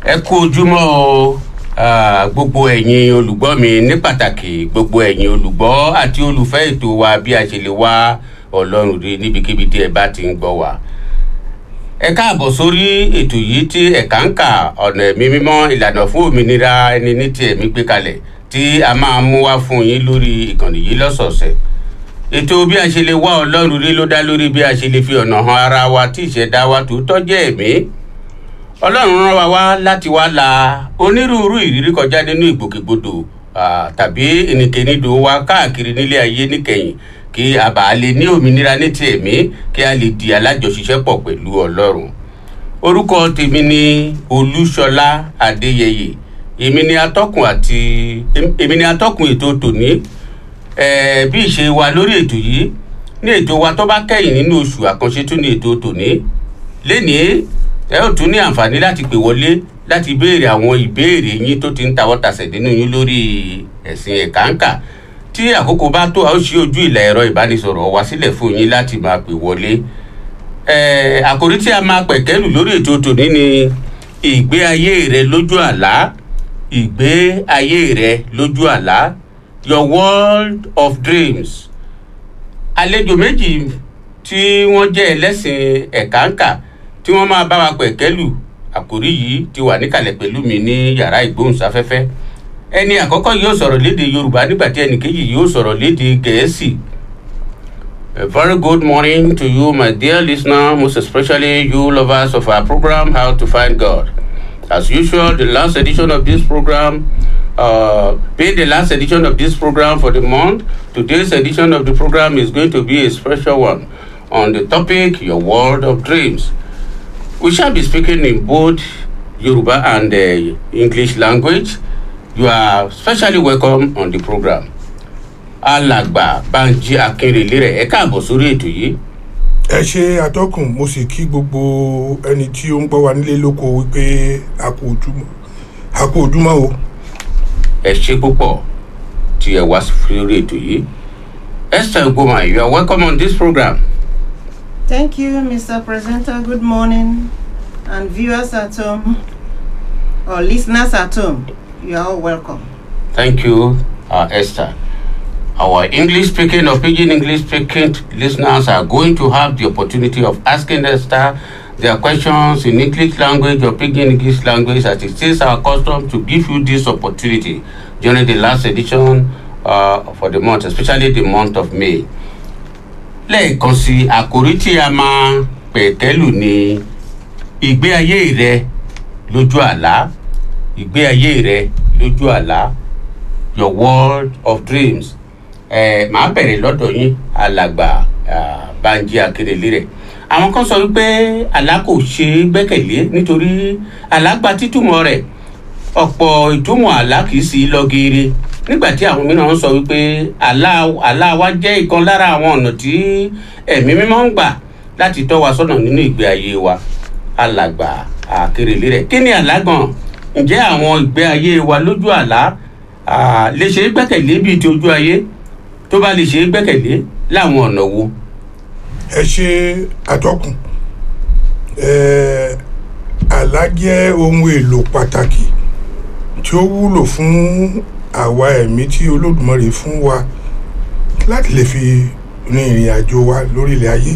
ẹ kú ojúmọ́ o Ah, gbogbo ẹ̀yin olùgbọ́ mi ní pàtàkì gbogbo ẹ̀yin olùgbọ́ àti olùfẹ́ ètò wa bí a ṣe lè wá ọlọ́run rí níbikíbi tí ẹ bá ti ń gbọ́ wa. ẹ káàbọ̀ sórí ètò yìí tí ẹ̀ka ń kà ọ̀nà ẹ̀mí mímọ́ ìlànà fún òmìnira ẹni ní ti ẹ̀mí gbé kalẹ̀ tí a máa mú wá fún yín lórí ìkànnì yìí lọ́sọ̀ọ̀sẹ̀. ètò bí a ṣe lè wá ọlọ́run rí ló dá lórí bí a ṣe lè fi ọ̀nà han ara wa tí ìṣẹ̀dá wa tòótọ́ jẹ́ ẹ̀mí ọlọ́run rán wa wá láti wá la onírúurú ìrírí kọjá nínú ìgbòkègbodò ah, tàbí ìnìkènídò wa káàkiri nílé ayé níkẹyìn kí a bá lè ní òmìnira ní ti ẹ̀mí kí a lè di alájọṣiṣẹ́pọ̀ pẹ̀lú ọlọ́run orúkọ tèmi ni olúṣọlá adéyẹyẹ èmi ni atọ́kùn àti èmi ni atọ́kùn ètò tòní eh, bí ìṣe wa lórí ètò yìí ní ètò wa tó bá kẹ́yìn nínú oṣù àkànṣe tún ní ètò tòní lénìí ẹ ó tún ní àǹfààní láti pè wọlé láti béèrè àwọn ìbéèrè yín tó ti ń tawọ́ tasẹ̀ nínú yín lórí ẹ̀sìn ẹ̀káǹkà tí àkókò bá tó a ó ṣí ojú ìlà ẹ̀rọ ìbánisọ̀rọ̀ wa sílẹ̀ fún yín láti máa pè wọlé ẹ̀ àkòrí tí a máa pẹ̀kẹ́lù lórí ètò tòní ni ìgbé ayé rẹ lójú àlá ìgbé ayé rẹ lójú àlá your world of dreams àlejò méjì tí wọ́n jẹ́ ẹlẹ́sìn ẹ̀káǹkà tí wọ́n máa bá wa pẹ̀kẹ́lù àkórí yìí ti wà níkàlẹ̀ pẹ̀lú mi ní yàrá ìgbóhùnsáfẹ́fẹ́ ẹni àkọ́kọ́ yóò sọ̀rọ̀ léde yorùbá nígbà tí ẹnì kejì yóò sọ̀rọ̀ léde gẹ̀ẹ́sì. A very good morning to you, my dear listener, most especially you lovers of our program, How to Find God. As usual, the last edition of this program, uh, being the last edition of this program for the month, today's edition of the program is going to be a special one on the topic Your World of Dreams. We shall be speaking in both Yoruba and uh, English language. You are specially welcome on the program. Alàgbà Banji Akínrelé rẹ̀ ẹ káàbọ̀ sórí ètò yìí. ẹ ṣe atọ́kùn mo sì kí gbogbo ẹni tí ó ń gbọ́ wa nílé lóko wípé a kú ojúmọ́ a kú ojúmọ́ o. Ẹ ṣe púpọ̀ tí ẹ wá sórí ètò yìí. Esther Goma, you are welcome on this program. Thank you, Mr. Presenter. Good morning. And viewers at home or listeners at home, you are all welcome. Thank you, uh, Esther. Our English speaking or Pidgin English speaking listeners are going to have the opportunity of asking Esther their questions in English language or Pidgin English language as it is our custom to give you this opportunity during the last edition uh, for the month, especially the month of May. lẹ́ẹ̀kan sí àkòrí tí a máa pẹ̀kẹ́lù ní ìgbé ayé rẹ lójú àlá ìgbé ayé rẹ lójú àlá your world of dreams ẹ màá bẹ̀rẹ̀ lọ́dọ̀ yín alàgbà Banji Akérèlé rẹ̀ àwọn kan sọ wípé àlá kò ṣe é gbẹ́kẹ̀lé nítorí àlá gba títúmọ̀ rẹ̀ ọ̀pọ̀ ìtumọ̀ àlá kì í sí lọ geere nígbà tí àwọn mìíràn sọ wípé àlá àlá wa jẹ́ ìkan lára àwọn ọ̀nà tí ẹ̀mí mímọ́ ń gbà láti tọ́ wa sọ́nà nínú ìgbé ayé wa alàgbà Akérèlé rẹ̀ kí ni àlá gan ǹjẹ́ àwọn ìgbé ayé wa lójú àlá lè ṣe é gbẹ́kẹ̀lé bíi ti ojú ayé tó bá lè ṣe é gbẹ́kẹ̀lé láwọn ọ̀nà wo. ẹ ṣe atọ́kùn àlá jẹ́ ohun èlò pàtàkì tí ó wúlò fún àwa ẹ̀mí tí olódùmarè fún wa láti lè fi rin ìrìn àjò wa lórílẹ̀ ayé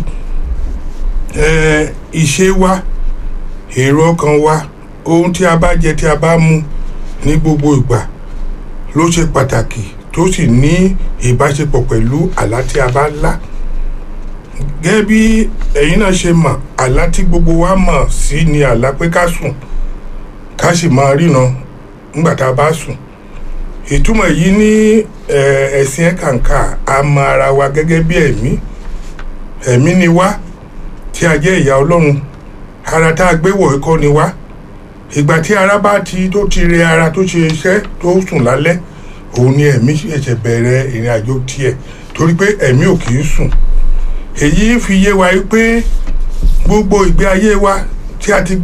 ìṣe wa èrò ọkàn wa ohun tí a bá jẹ tí a bá mu ní gbogbo ìgbà ló ṣe pàtàkì tó sì ní ìbáṣepọ̀ pẹ̀lú àlá tí a bá lá gẹ́gẹ́ bí ẹ̀yin náà ṣe mọ̀ àlá tí gbogbo wa mọ̀ sí ni àlá pé ká sùn ká sì máa ríran nígbà tá a bá sùn ìtumọ̀ yìí ní ẹ̀sìn ẹ̀kànkà a mọ ara wa gẹ́gẹ́ bí ẹ̀mí ẹ̀mí ni wá tí a jẹ́ ìyá ọlọ́run ara tá a gbé wọ̀ ikọ́ ni wá ìgbà tí ara bá ti tó ti rẹ ara tó ṣe iṣẹ́ tó sùn lálẹ́ òun ni ẹ̀mí ẹ̀ṣẹ̀ bẹ̀rẹ̀ ìrìn àjò tiẹ̀ torí pé ẹ̀mí ò kì í sùn èyí fi yé wa pé gbogbo ìgbé ayé wa tí a ti